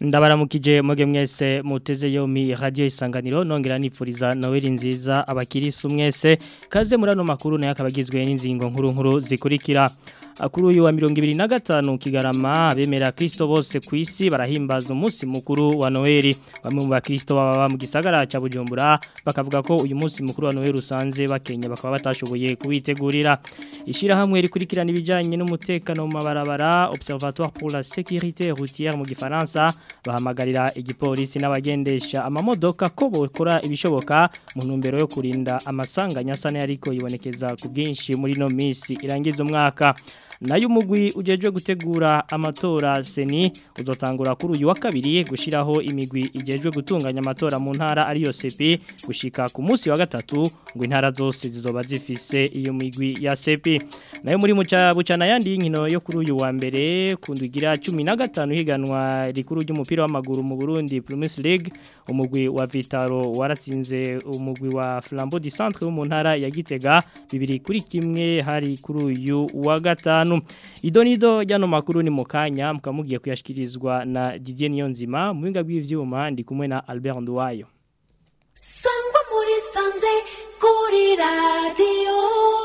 ndabaramukije muge mwese muteze yomi radio isanganiro nongera nipfuriza Noel nziza abakirisu mwese kaze murano makuru nayo akabagizwe n'inzingo nkuru nkuru zikurikira kuri uyu wa mirongo ibiri na gatanu kigarama bemera Kristo bose ku isi barahimbaza umunsi mukuru wa Noel bamwe mu bakristo baba mu gisagara cya Bujumbura bakavuga ko uyu munsi mukuru wa Noel usanze bakenya bakaba batashoboye kuwitegurira ishirahamwe rikurikirana ibijanye n'umutekano mu mabarabara Observatoire pour la sécurité routière mu gifaransa bahamagarira igipolisi n'abagendesha amamodoka ko bokora ibishoboka mu ntumbero yo kurinda amasanganya asane ariko yibonekeza ku bwinshi muri no misi irangiza umwaka nayo umugwi ujejwe gutegura amatora seni uzotangura kuri uyu wa kabiri gushiraho imigwi ijejwe gutunganya amatora mu ntara ariyo sepi gushika ku munsi wa gatatu ngo intara zose zizoba zifise iyo migwi ya sepi nayo muri muca bucana yandi y'inkino yo kuri uyu wa mbere kundugira 15 higanwa rikuru ry'umupira w'amaguru mu Burundi Premier League umugwi wa Vitaro waratsinze umugwi wa Flambeau du Centre wo mu ntara ya Gitega bibiri kuri kimwe hari kuri uyu wa gatanu idonido jano makuru ni mukanya mukamugiye kuyashikirizwa na Didier Niyonzima muhinga bw'ivyuma ndi kumwe na Albert Nduwayo Sangwa muri sanze kuri radio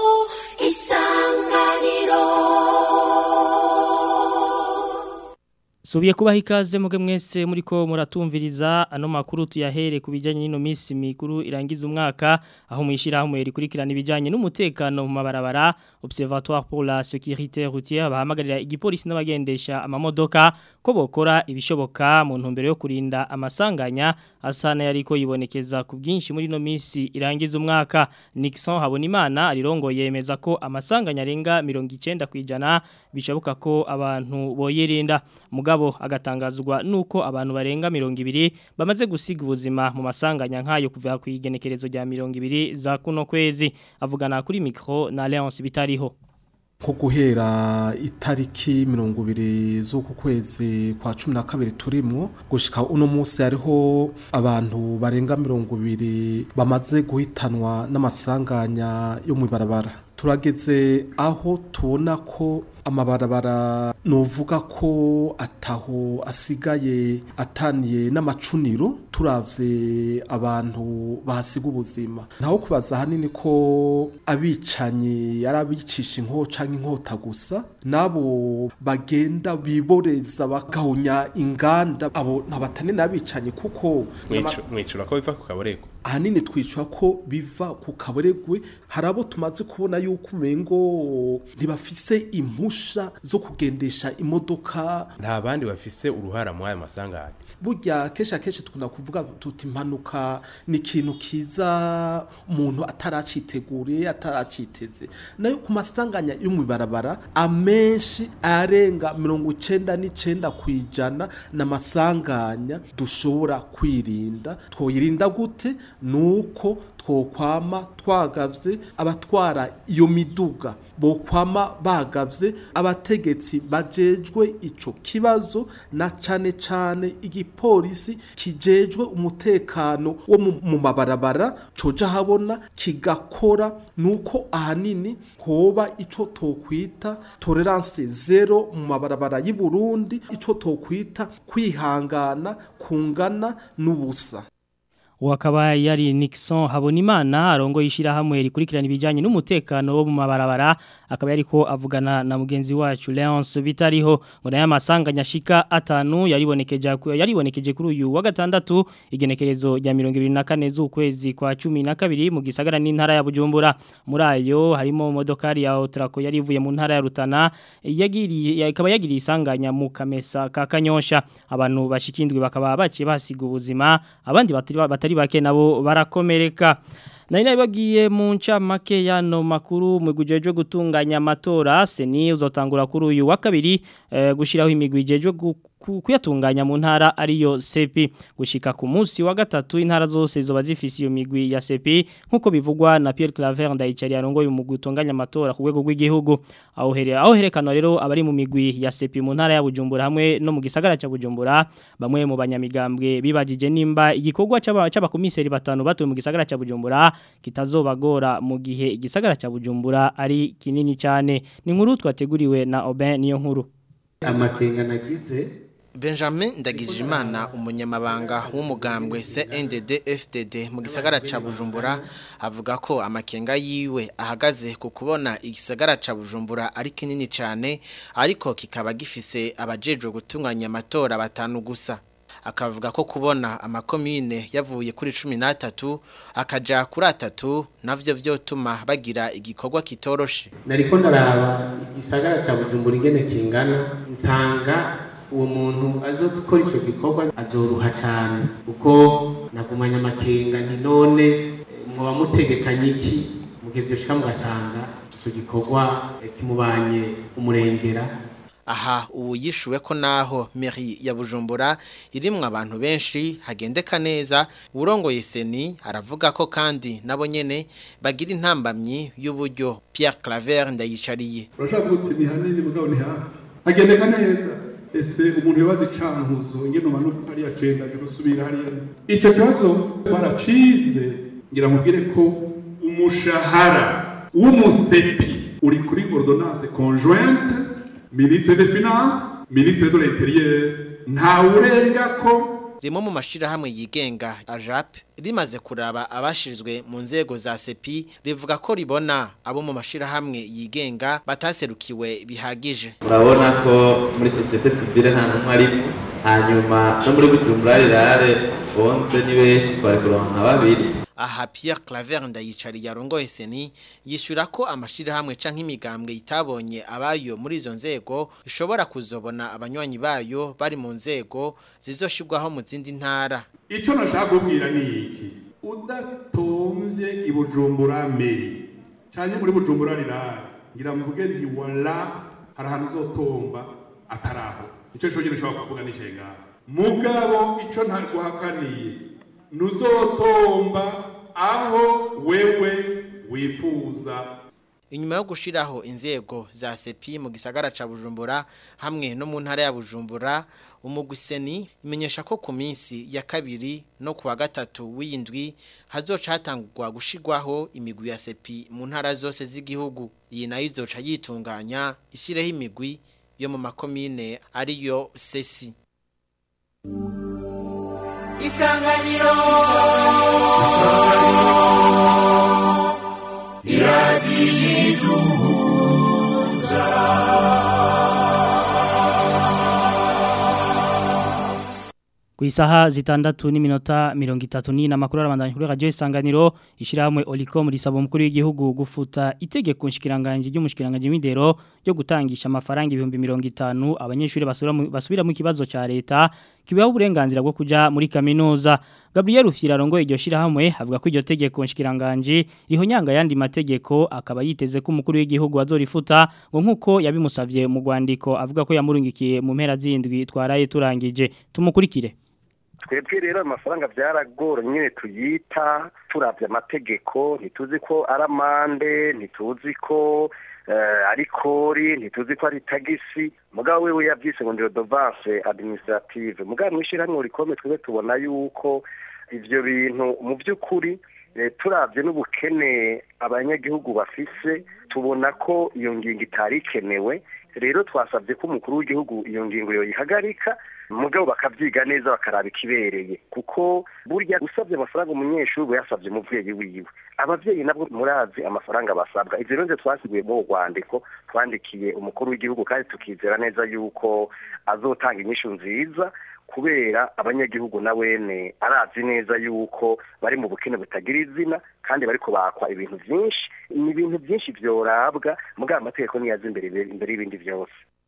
isanganiro Subiye kubaha ikaze muge mwese muriko muratumviriza ano makuru tuyahere kubijanye n'ino misi mikuru irangiza umwaka aho mwishira hamwe rikurikirana ibijanye n'umutekano mu mabarabara Observatoire pour la sécurité routière bahamagarira igipolisi n'abagendesha amamodoka ko bokora ibishoboka mu ntumbero yo kurinda amasanganya asana yariko yibonekeza ku bwinshi muri no misi irangiza umwaka Nixon Habonimana arirongo yemeza ko amasanganya arenga 90 kwijana bishoboka ko abantu boyirinda mugabo agatangazwa nuko abantu barenga 200 bamaze gusiga ubuzima mu masanganya nkayo kuva ku igenekerezo rya 200 za kuno kwezi avugana kuri micro na Leonce bitariho nko guhera itariki mirongo ibiri z'uku kwezi kwa cumi na kabiri turimwo gushika uno munsi hariho abantu barenga mirongo ibiri bamaze guhitanwa n'amasanganya yo mu ibarabara turageze aho tubona ko amabarabara novuga ko ataho asigaye ataniye n'amacuniro turavye abantu bahasiga ubuzima ntaho kubaza hanini ko abicanyi yari abicisha inko canke inkota gusa nabo bagenda biboreza bagahunya inganda abo ntabatane n'abicanyi kuko mwicura ko biva ku kaborego ahanini twicwa ko biva ku kaboregwe hari abo tumaze kubona yuko umengo ntibafise impusha zo kugendesha imodoka nta bandi bafise uruhara muri aya masanganya burya kenshi akenshi tukunda kuvuga tuti impanuka ni ikintu kiza umuntu ataraciteguriye ataraciteze nayo ku masanganya yo mu ibarabara amenshi arenga mirongo icenda n'icenda ku ijana ni amasanganya dushobora kwirinda twoyirinda gute nuko twokwama twagavye abatwara iyo miduga bokwama bagavye abategetsi bajejwe ico kibazo na cane cane igipolisi kijejwe umutekano wo mu mabarabara coja habona kigakora nuko ahanini hoba ico tokwita tolerance zero mu mabarabara y'i Burundi ico tokwita kwihangana kungana n'ubusa wakaba yari Nixon Habonimana arongo yishira hamwe rikurikirana ibijanye n'umutekano wo mu mabarabara akaba yariko avugana na mugenzi wacu Leonce bitariho ngo naye amasanganya shika atanu yaribonekeje yaribonekeje kuri uyu wa gatandatu igenekerezo rya 24 z'ukwezi kwa 12 mu gisagara n'intara ya Bujumbura muri ayo harimo modokari ya Otrako yarivuye mu ntara ya Rutana yagiriye ikaba yagiriye isanganya mu Kamesa ka Kanyosha abantu bashikindwe bakaba baciye basiga ubuzima abandi batari batari bake nabo barakomereka Nari nabibagiye mu ncamake yano makuru mu gujeje gutunganya amatora seni uzotangura kuri uyu wa kabiri e, gushiraho imigwi ijeje kuyatunganya mu ntara ariyo sepi gushika ku munsi wa gatatu intara zose zoba zifise iyo migwi ya sepi nkuko bivugwa na Pierre Claver ndayicari yarongoye mu gutunganya amatora ku rwego rw'igihugu aho here aho herekana rero abari mu migwi ya sepi mu ntara ya Bujumbura hamwe no mu gisagara ca Bujumbura bamwe mu banyamigambwe bibajije nimba igikorwa c'abakomiseri batanu batuye mu gisagara ca Bujumbura kitazobagora mu gihe igisagara ca Bujumbura ari kinini cyane ni nkuru twateguriwe na Aubin niyo nkuru amakenga nagize Benjamin Ndagijimana umunyamabanga w'umugambwe CNDD FDD mu gisagara ca Bujumbura avuga ko amakenga yiwe ahagaze ku kubona igisagara ca Bujumbura ari kinini cyane ariko kikaba gifise abajejwe gutunganya amatora batanu gusa akavuga ko kubona amakomine yavuye kuri 13 akaja kuri atatu navyo vyotuma bagira igikorwa kitoroshe nariko ndaraba igisagara ca Bujumbura ingene kingana nsanga uwo muntu azokora ico gikorwa azoruha cyane kuko nagumanya amakenga nti none muba mutegekanye iki mugihe byoshika mugasanga ico gikorwa kimubanye umurengera aha ubu yishuwe ko naho meri ya bujumbura irimwo abantu benshi hagendeka neza urongoye seni aravuga ko kandi nabo nyene bagira intambamyi y'uburyo Pierre Claver ndayicariye urashaka kuti ni hanini mugabo ni hafi hagendeka neza ese umuntu yobaza icankuzo ingene umanuka hariya cenda gusubira hariya ico kibazo baracize ngira nkubwire ko umushahara w'umusepi uri kuri ordonnance conjointe ministre des finances ministre de l'intérieur nta urenga ko rimwe mu mashirahamwe yigenga ajap rimaze kuraba abashirizwe mu nzego za sepi rivuga ko ribona abo mu mashirahamwe yigenga bataserukiwe bihagije urabona ko muri societe civile nta numwe arimo hanyuma no muri bujumbura rirare bonze ni benshi twari kuronka babiri aha Pierre Claver ndayicari yarongoye seni yishura ko amashirahamwe canke imigambwe itabonye abayo muri izo nzego ishobora kuzobona abanywanyi bayo bari mu nzego zizoshirwaho mu zindi ntara ico nashaka kubwira ni iki udatomvye ibujumbura meri canke muri bujumbura rirare ngira mvuge nti wala hari ahantu uzotomba ataraho ico cyo nyine ushobora kuvuga n'ishenga mugabo ico ntaguhakaniye ntuzotomba aho wewe wifuza inyuma yo gushiraho inzego za sepi mu gisagara ca Bujumbura hamwe no mu ntara ya Bujumbura umuguseni imenyesha ko ku minsi ya kabiri no kuwa gatatu w'indwi hazoca hatangurwa gushigwaho imigwi ya sepi mu ntara zose z'igihugu iyi nayo izoca yitunganya ishireho imigwi yo mu makomine ariyo sesi isanganiro ku isaha zitandatu n'iminota mirongo itatu n'ine amakuru arabandanya kuri radiyo isanganiro ishyirahamwe oricom risaba umukuru w'igihugu gufuta itegeko nshikiranganji ry'umushikiranganji w'indero ryo gutangisha amafaranga ibihumbi mirongo itanu abanyeshuri basubira mu kibazo cya leta kibaho uburenganzira bwo kuja muri kaminuza Gabriel Ufira rongo iryo shirahamwe avuga ko iryo tegeko nshikiranganje rihonyanga yandi mategeko akaba yiteze ko umukuru w'igihugu azorifuta ngo nkuko yabimusavye mu rwandiko avuga ko yamurungikiye mu mpera zindwi twaraye turangije tumukurikire twebwe rero amafaranga byaragoranye nyine tuyita turabye amategeko ntituzi ko ari amande ntituzi ko ari kori ntituzi ko ari tagisi mugabo wewe yabyise ngo ndiyo dovance administrative mugabo mwishyirahamwe rikomeye twebwe tubona yuko ibyo bintu mu by'ukuri turabye n'ubukene abanyagihugu bafise tubona ko iyo ngingo itari ikenewe rero twasabye ko umukuru w'igihugu iyo ngingo yoyihagarika mugabo bakabyiga neza bakaraba ikibereye kuko burya usabye amafaranga umunyeshuri uba yasabye umubyeyi wiwe ababyeyi nabwo murazi amafaranga basabwa ibyo rero twasiguye mu rwandiko twandikiye umukuru w'igihugu kandi tukizera neza yuko azotanga inyishu nziza kubera abanyagihugu na wene arazi neza yuko bari mu bukene butagira izina kandi bariko bakwa ibintu byinshi ni ibintu byinshi byorabwa mugabo amategeko niyaza imbere imbere y'ibindi byose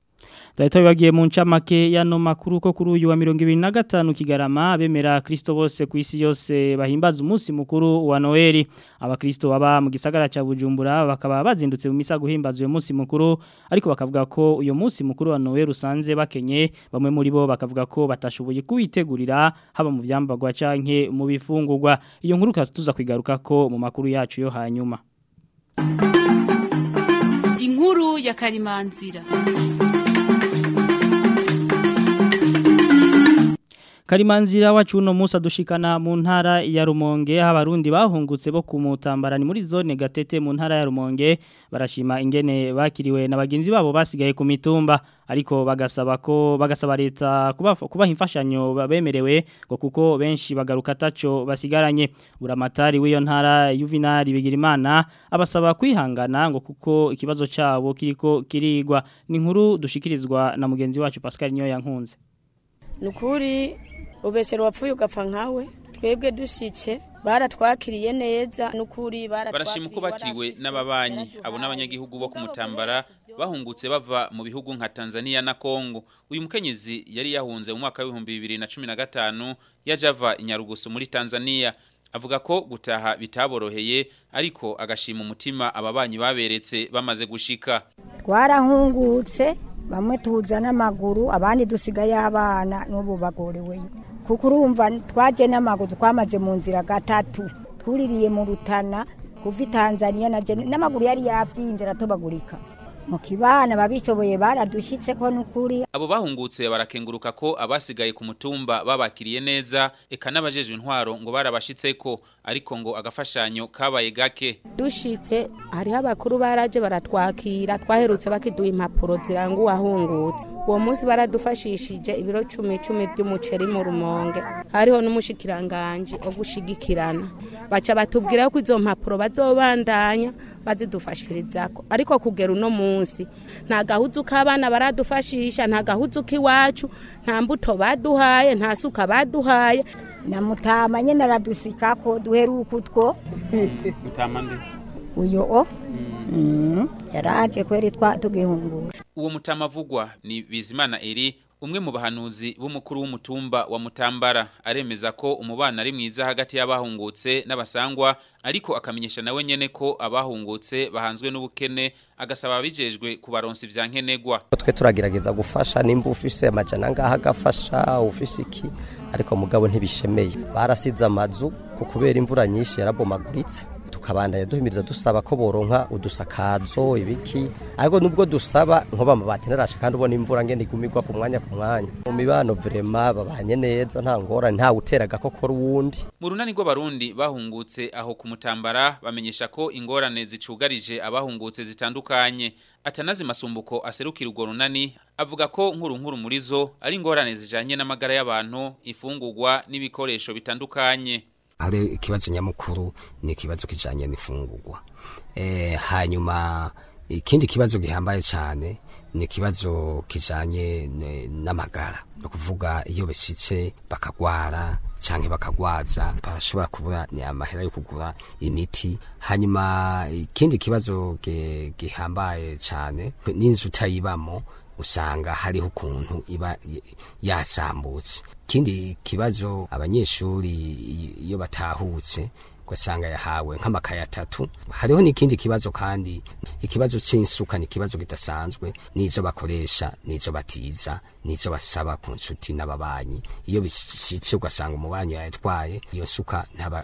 Daito bibagiye mu ncamake yano makuru ko kuri uyu wa 2025 kigarama bemera Kristo bose ku isi yose bahimbaza umunsi mukuru wa Noeli abakristo baba mu gisagara ca Bujumbura bakaba bazindutse mu misa guhimbaza uyu munsi mukuru ariko bakavuga ko uyu munsi mukuru wa Noeli usanze bakenye bamwe muri bo bakavuga ko batashoboye kuwitegurira haba mu vyambagwa canke mu bifungurwa iyo nkuru tuza kwigaruka ko mu makuru yacu yo hanyuma Inkuru ya Karimanzira Karimanzira wacu uno musa dushikana mu ntara ya Rumonge abarundi bahungutse bo kumutambara ni muri zone gatete mu ntara ya Rumonge barashima ingene bakiriwe na bagenzi babo basigaye ku mitumba ariko bagasaba ko bagasaba leta kuba kubaha imfashanyo babemerewe ngo kuko benshi bagaruka taco basigaranye buramatari w'iyo ntara Juvenal Bigirimana abasaba kwihangana ngo kuko ikibazo cabo kiriko kirigwa ni inkuru dushikirizwa na mugenzi wacu Pascal Nyo yankunze nukuri ubesero wapfuye ugapfa nkawe twebwe dushitse baratwakiriye neza nukuri barashima uko bakiriwe n'ababanyi abo n'abanyagihugu bo kumutambara bahungutse bava mu bihugu nka Tanzania na Kongo uyu mukenyezi yari yahunze mu mwaka w'ibihumbi bibiri na cumi na gatanu yaje ava inyarugusu muri Tanzania avuga ko gutaha bitaboroheye ariko agashima umutima ababanyi baberetse bamaze gushika twarahungutse bamwe tuza n'amaguru abandi dusigaye abana n'ubu bagoreweyo kuko urumva twaje n'amaguru twamaze mu nzira gatatu tuririye mu rutana kuva i tanzania n'amaguru yari yabyimbye aratobagurika mu kibana babishoboye baradushyitse ko n'ukuri abo bahungutse barakenguruka ko abasigaye ku mutumba babakiriye neza eka n'abajeje intwaro ngo barabashitse ko ariko ngo agafashanyo kabaye gake dushitse hariho abakuru baraje baratwakira twaherutse bakiduha impapuro ziranga uwahungutse uwo munsi baradufashishije ibiro cumi cumi by'umuceri mu rumonge hariho n'umushikiranganji wo gushigikirana baca batubwira ko izo mpapuro bazobandanya bazidufashirizako ariko kugera uno munsi nta gahuzu k'abana baradufashisha nta gahuzu k'iwacu nta mbuto baduhaye nta suka baduhaye na mutama nyene aradusikako duheruka utwo mutama ndi uyo o yaraje kweri twa tugihungura uwo mutama avugwa ni bizimana eri umwe mu bahanuzi b'umukuru w'umutumba wa mutambara aremeza ko umubano ari mwiza hagati y'abahungutse n'abasangwa ariko akamenyesha nawe nyene ko abahungutse bahanzwe n'ubukene agasaba abijejwe kubaronsa ivya nkenegwa twe turagerageza gufasha nimba ufise amajana ngaha agafasha ufise iki ariko mugabo ntibishemeye barasize amazu ku kubera imvura nyinshi yarabomaguritse tukabandanya duhimiriza dusaba ko boronka udusakazo ibiki ariko nubwo dusaba nko bamabati narashe kandi ubona imvura ngende igumigwa ku mwanya ku mwanya mu mibano vrema babanye neza nta ngorane nta uteraga koko ruwundi mu runani rw'abarundi bahungutse aho ku mutambara bamenyesha ko ingorane zicugarije abahungutse zitandukanye atanazi masumbuko aserukira urwo runani avuga ko nkuru nkuru muri zo ari ingorane zijanye n'amagara y'abantu ifungurwa n'ibikoresho bitandukanye hari ikibazo nyamukuru ni ikibazo kijanye n'ifungurwa eh hanyuma ikindi kibazo gihambaye cyane ni ikibazo kijanye n'amagara no kuvuga iyo beshitse bakagwara canke bakagwaza barashobora kubura ni amahera yo kugura imiti hanyuma ikindi kibazo gihambaye cyane n'inzu utayibamo usanga hariho ukuntu iba yasambutse ikindi kibazo abanyeshuri iyo batahutse ugasanga yahawe nk'amakaye atatu hariho n'ikindi kibazo kandi ikibazo cy'insuka ni ikibazo kidasanzwe n'izo bakoresha n'izo batiza n'izo basaba ku nshuti n'ababanyi iyo bishyitse ugasanga umubanyi yayatwaye iyo suka ntaba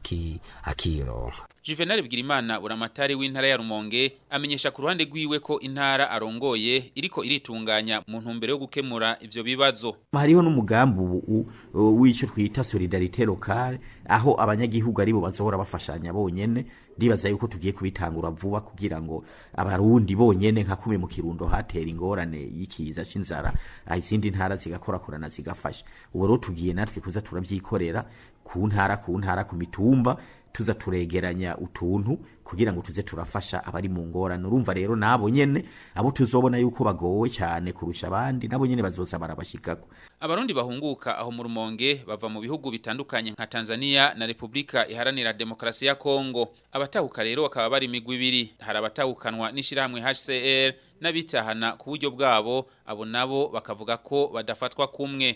akironka Juvenal Bigirimana uramatari w'intara ya Rumonge amenyesha ku ruhande rwiwe ko intara arongoye iriko iritunganya mu ntumbero yo gukemura ivyo bibazo. Hariho n'umugambi w'ico twita solidarité locale aho abanyagihugu aribo bazohora bafashanya bonyene ndibaza yuko tugiye kubitangura vuba kugira ngo abarundi bonyene nka kume mu kirundo hatera ingorane y'ikiza c'inzara izindi ntara zigakorakorana zigafasha ubu rero tugiye natwe kuza turavyikorera ku ntara ku ntara ku mitumba tuza turegeranya utuntu kugira ngo tuze turafasha abari mu ngorane urumva rero nabo nyene abo tuzobona yuko bagowe cyane kurusha abandi nabo nyene bazoza barabashikako abarundi bahunguka aho mu rumonge bava mu bihugu bitandukanye nka Tanzania na Republika iharanira demokrasi ya Kongo abatahuka rero bakaba bari imigwi ibiri hari abatahukanwa n'ishirahamwe HCR n'abitahana ku buryo bwabo abo nabo bakavuga ko badafatwa kumwe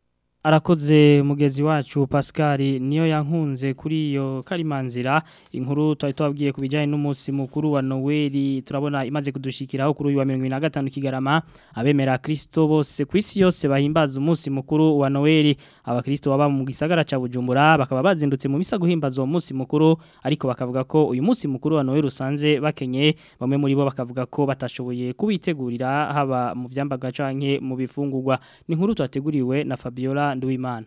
arakoze mugezi wacu Pascal niyo yankunze kuri iyo karimanzira inkuru twari twabwiye kubijyanye n'umunsi mukuru wa Noel turabona imaze kudushikiraho kuri uyu wa 2025 kigarama abemera Kristo bose ku isi yose bahimbaza umunsi mukuru wa Noel abakristo baba mu gisagara ca Bujumbura bakaba bazindutse mu misa guhimbaza uwo munsi mukuru ariko bakavuga ko uyu munsi mukuru wa Noel usanze bakenye bamwe muri bo bakavuga ko batashoboye kubitegurira haba mu vyambaga canke mu bifungurwa ni inkuru twateguriwe na Fabiola Fabiola Nduwimana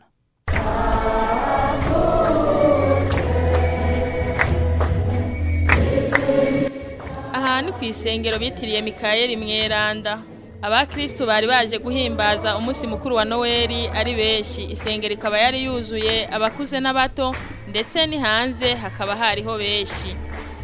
aha ni ku isengero bitiriye mikayeli mweranda abakristu bari baje guhimbaza umunsi mukuru wa noweli ari benshi isengero ikaba yari yuzuye abakuze n'abato ndetse ni hanze hakaba hariho benshi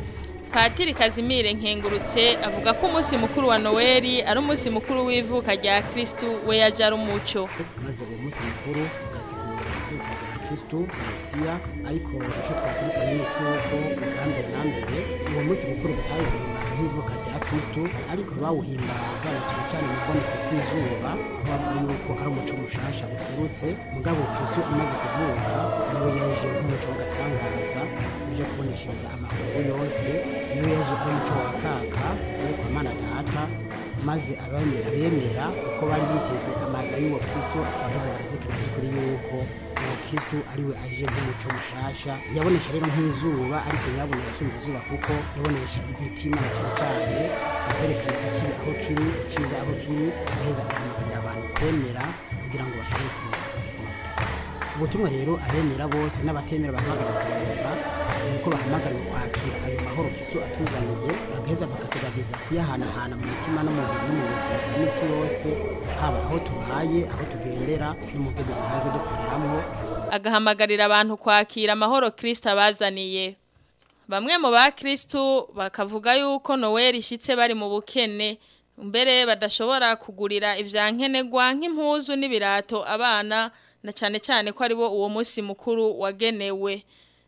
patiri kazimire nkengurutse avuga ko umunsi mukuru wa noweli ari umunsi mukuru w'ivuka rya kristu we yaje ari umuco maze uwo munsi mukuru ugasigura ivuka rya kristu mesiya ariko icyo twazirikana ni icy'uko ubwa mbere na mbere uwo munsi mukuru batawuhimbaza nk'ivuka rya kristu ariko bawuhimbaza na cyane cyane mu mboneko z'izuba bavuga yuko ari umuco mushasha userutse mugabo kristu amaze kuvuka niwe yaje nk'umuco w'agatangaza uje kuboneshereza amahoro yose niwe yaje ari umuco wa kaka uvuye kwa mana data maze abemera abemera uko bari biteze amaza y'uwo kristo bageze barazikira by'ukuri yuko uwo kristo ariwe aje nk'umuco mushasha yabonesha rero nk'izuba ariko ntiyabone yasumba izuba kuko yabonesha imitima na cyane cyane akwerekana ikibi aho kiri icyiza aho kiri agaheza agahamagarira abantu kwemera kugira ngo bashobore kuronka ubuzima bwiza ubutumwa rero abemera bose n'abatemera bahamagarira kuyoboka ni uko bahamagariwe kwakira ayo mahoro kristo atuzaniye bagaheza bakatugerageza kuyahanahana mu mitima no mu no mu buzima bwa misi yose haba aho tubaye aho tugendera no mu byo dusanzwe dukoreramo agahamagarira abantu kwakira amahoro kristo abazaniye bamwe mu bakristu bakavuga yuko noweli ishyitse bari mu bukene mbere badashobora kugurira ibyankenerwa nk'impuzu n'ibirato abana na cyane cyane ko aribo uwo munsi mukuru wagenewe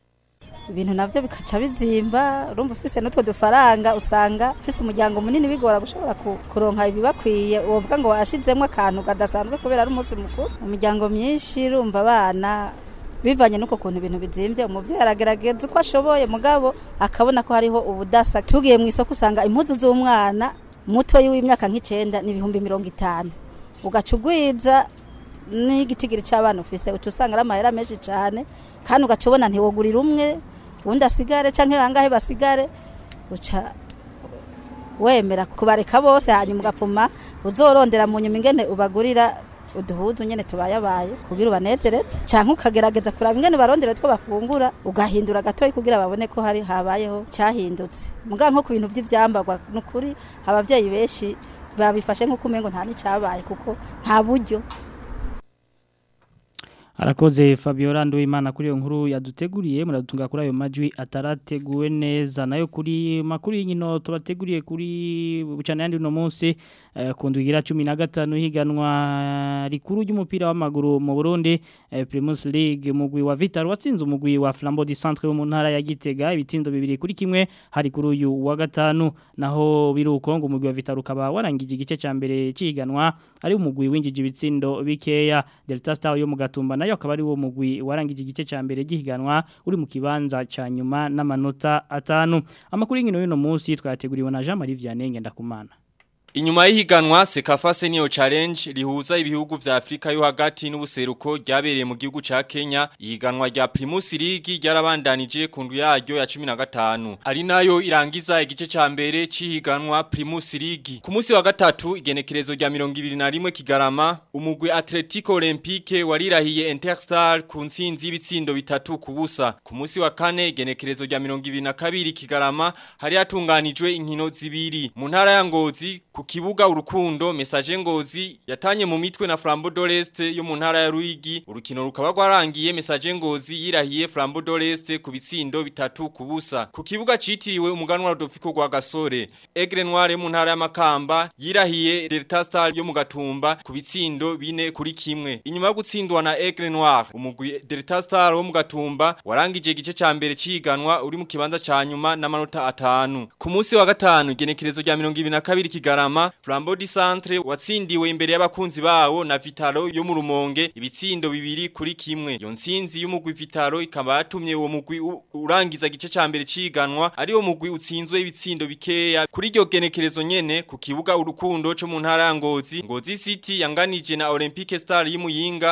ibintu navyo bikaca bizimba urumva ufise n'utwo dufaranga usanga ufise umuryango munini bigora gushobora ku- kuronka ibibakwiye wovuga ngo washizemwo akantu kadasanzwe kubera ari umunsi mukuru umuryango myinshi urumva abana bivanye n'uko kuntu ibintu bizimvye umuvyeyi aragerageza uko ashoboye mugabo akabona ko hariho ubudasa tugiye mu isoko usanga impuzu z'umwana mutoyi w'imyaka nk'icenda n'ibihumbi mirongo itanu ugaca ugwiza n'igitigiri c'abana ufise uca usanga ari amahera menshi cane kandi ugaca ubona ntiwogurira umwe uwundi asigare canke bangahe basigare uca wemera kubareka bose hanyuma ugapfuma uzorondera mu nyuma ingene ubagurira uduhuzu nyene tubayabaye kugira ubanezereze canke ukagerageza kuraba ingene barondera two bafungura ugahindura gatoyi kugira babone ko hari habayeho cyahindutse muga nko ku bintu vy'ivyambarwa nukuri abavyeyi benshi babifashe nk'uko umengo nta n'icabaye kuko nta buryo Arakoze Fabiola Nduwimana kuri iyo nkuru yaduteguriye muradutunga kuri ayo majwi atarateguwe neza nayo kuri makuru y'inkino tubateguriye kuri bucana yandi uno munsi eh, ku ndwigira 15 higanwa rikuru ry'umupira w'amaguru mu Burundi eh, Primus League mugwi wa Vital watsinze umugwi wa Flambeau du Centre wo mu ntara ya Gitega ibitindo bibiri kuri kimwe hari kuri uyu wa gatanu naho biruko ngo umugwi wa Vital ukaba warangije igice ca mbere ciganwa ari umugwi winjije ibitsindo bikeya Delta Star yo mu gatumba nayo akaba ari wo mugwi warangije igice ca mbere gihiganwa uri mu kibanza ca nyuma n'amanota atanu amakuru y'inkino y'uno munsi twateguriwe na Jean Marie Vianney Ngendakumana Inyuma y'ihiganwa Sekafa Senior Challenge rihuza ibihugu vya Afrika yo hagati n'ubuseruko ryabereye mu gihugu ca Kenya ihiganwa rya Primus League ryarabandanije ku ndwi yaryo ya 15 ari nayo irangiza igice ca mbere cihiganwa Primus League ku munsi wa gatatu igenekerezo rya 21 Kigarama umugwi Atletico Olympique warirahiye Interstar ku nsinzi y'ibitsindo bitatu ku busa ku munsi wa kane igenekerezo rya 22 Kigarama hari hatunganijwe inkino zibiri mu ntara ya Ngozi ku kibuga urukundo message ngozi yatanye mu mitwe na Flambeau d'Oreste yo mu ntara ya Ruigi urukino rukaba rwarangiye message ngozi yirahiye Flambeau d'Oreste ku bitsindo bitatu ku busa ku kibuga citiriwe umuganwa Rodolfo rwa Gasore Aigle Noir yo mu ntara ya Makamba yirahiye Delta Star yo mu Gatumba ku bitsindo bine kuri kimwe inyuma yo gutsindwa na Aigle Noir umugwi Delta Star wo mu Gatumba warangije igice ca mbere ciganwa uri mu kibanza ca nyuma n'amanota atanu ku munsi wa gatanu igenekerezo rya 22 Kigarama Flambeau du Centre watsindiwe imbere y'abakunzi bawo na Vitalo yo mu Rumonge ibitsindo bibiri kuri kimwe iyo ntsinzi y'umugwi Vitalo ikaba yatumye uwo mugwi u- urangiza gice ca mbere ciganwa ari wo mugwi utsinzwe ibitsindo bikeya kuri iryo genekerezo nyene ku kibuga urukundo cyo mu ntara ya Ngozi Ngozi City yanganije na Olympique Star y'Imuyinga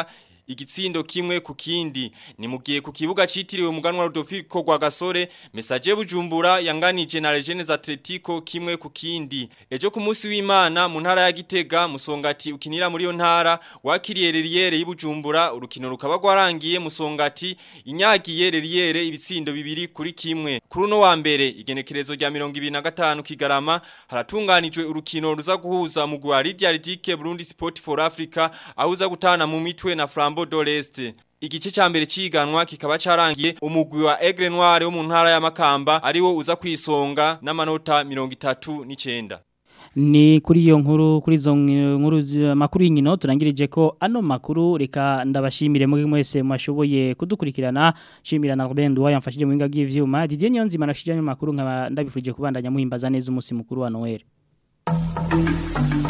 igitsindo kimwe ku kindi ni mugiye ku kibuga citiriwe umuganwa Rodolfo Rwagasore Message Bujumbura yanganije na Legends Atletico kimwe ku kindi ejo ku munsi w'Imana mu ntara ya Gitega musongati ukinira muri yo ntara wakiriye Reriere y'Ibujumbura urukino rukaba rwarangiye musongati inyagiye Reriere ibitsindo bibiri kuri kimwe kuri uno wa mbere igenekerezo rya 2025 kigarama haratunganijwe urukino ruza guhuza mu gwa Lydia Ridike Burundi Sport for Africa ahuza gutana mu mitwe na Flambeau d'Oreste Igice ca mbere ciganwa kikaba carangiye umugwi wa Aigle Noire wo mu ntara ya Makamba ariwo uza kwisonga n'amanota 39 ni kuri iyo nkuru kuri izo nkuru makuru y'inkino turangirije ko ano makuru reka ndabashimire muri mwese mwashoboye kudukurikirana shimira na Robin Duwa yamfashije mu binga bw'ivyuma Didier Nyonzima nashije ayo makuru nkaba ndabifuje kubandanya muhimbaza neza umunsi mukuru wa Noel